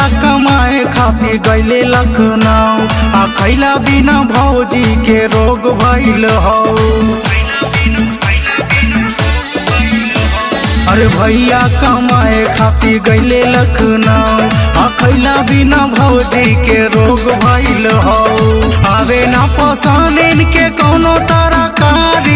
कमाए खातिर गईले लखनऊ आ खैला बिना भौजी के रोग भइल हौ अरे भैया कमाए खातिर गईले लखनऊ आ खैला बिना भौजी के रोग भइल हौ आवे ना पसंद इनके कौनो तरकारी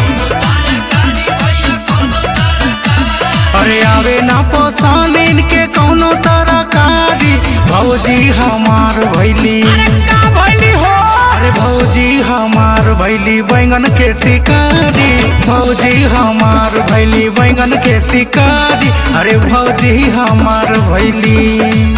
अरे आवे ना पसंद इनके कौनो तरकारी भौजी हमार भैली का भइली हो अरे भौजी हमार भैली बैंगन के शिकारी भौजी हमार भैली बैंगन के शिकारी अरे भौजी हमार भैली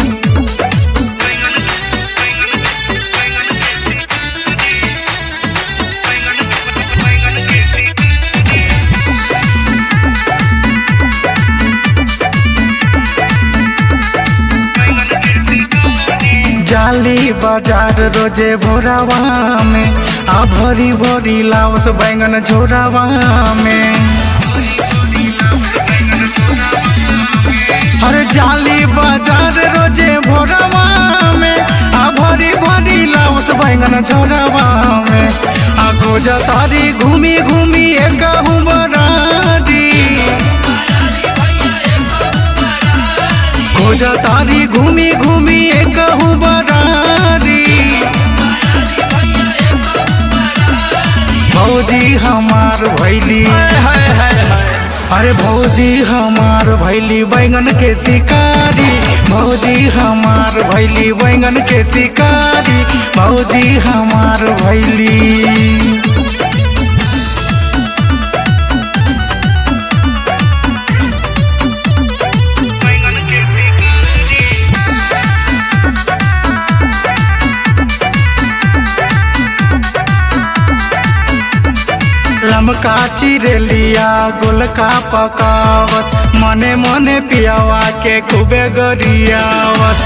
जाली बाजार रोजे भोरावा में आ भरी भरी लावस बैंगन झोरावा में हर जाली बाजार रोजे भोरावा में आ भरी भरी लावस बैंगन झोरावा में आ गोजा तारी घूमी घूमी एक बरारी खोजा तारी घूमी घूमी एक बरारी भौजी हमार भैली अरे भौजी हमार भैली बैंगन के शिकारी भौजी हमार भैली बैंगन के शिकारी भौजी हमार भैली लमका चिरेलिया गोलका पकावस मने मने पियावा के खूबे गरियावस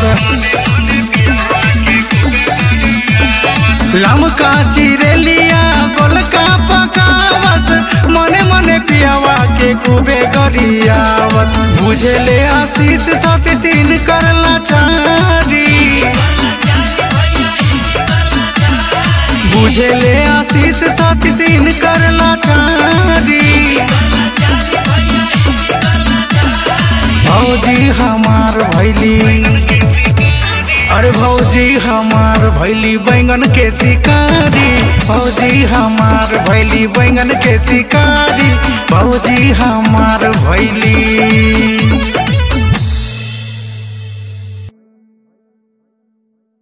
लमका चिरेलिया गोलका पकावस मने मने पियावा के खूबे गरियावस बुझले आशीष सती सीन करला चारी बुझले आशीष साथी सीन करला चारी भौजी हमार भैली अरे भौजी हमार भैली बैंगन के शिकारी भौजी हमार भैली बैंगन के शिकारी भौजी हमार भैली